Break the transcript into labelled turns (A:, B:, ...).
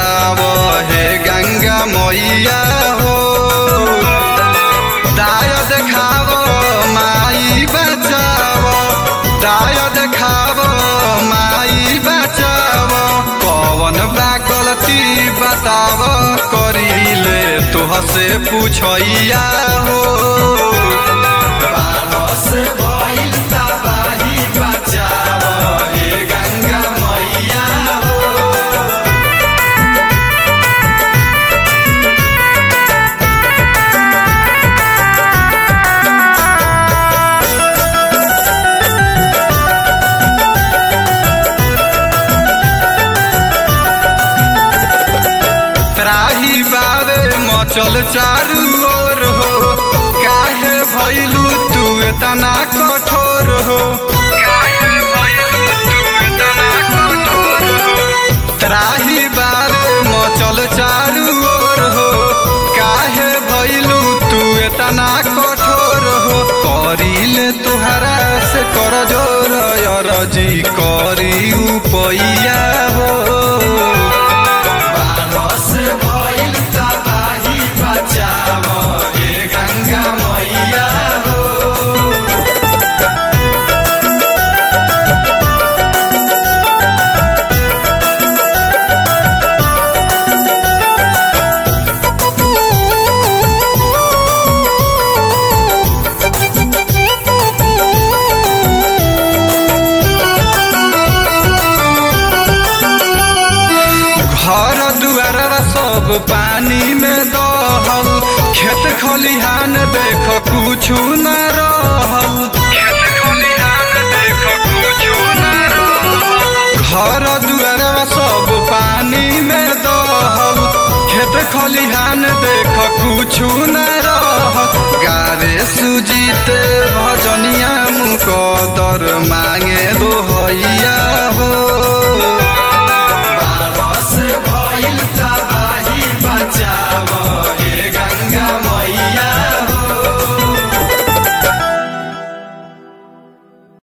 A: बचाव हे गंगा मैया हो दाय देखाव माई बचाव दाय देखाव माई बचाव कवन बा गलती बताव करीले तोह से पूछैया हो बारह से भइल तबाही बचाव हे गंगा मैया हो त्राही बारे मचल चारू ओर हो काहे भइलू तू एतना कठोर हो काहे भइलू तू एतना कठोर हो त्राही बारे मचल चारू ओर हो काहे भइलू तू एतना कठोर हो करिले तुहरा से कर जोर अरजी करी उपैया हो बारस भइल तबाही बचाव हे गंगा मैया हो घर दुआर सब पानी में दहल खेत खलिहान देख कुछु न रहल खेत खलिहान देख कुछु न रहल घर दुआर सब पानी में दहल खेत खलिहान देख कुछु न रहल गारे सुजीते भजनिया मुकदर मांगे दोहैया